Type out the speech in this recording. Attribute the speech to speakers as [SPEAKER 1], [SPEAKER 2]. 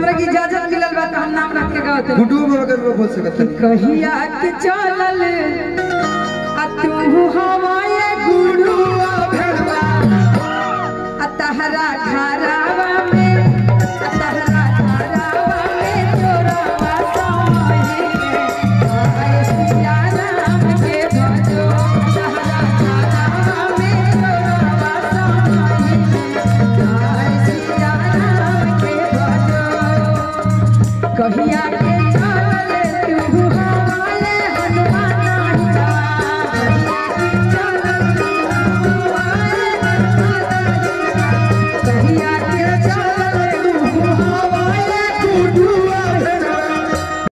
[SPEAKER 1] हमरा की इजाजत मिलल बा त हम नाम रख के गावत
[SPEAKER 2] गुड्डू बाबा के रूप बोल सकत है
[SPEAKER 1] कहिया के चलल आ तू हवाए गुडुआ भेड़वा आ तहरा घरवा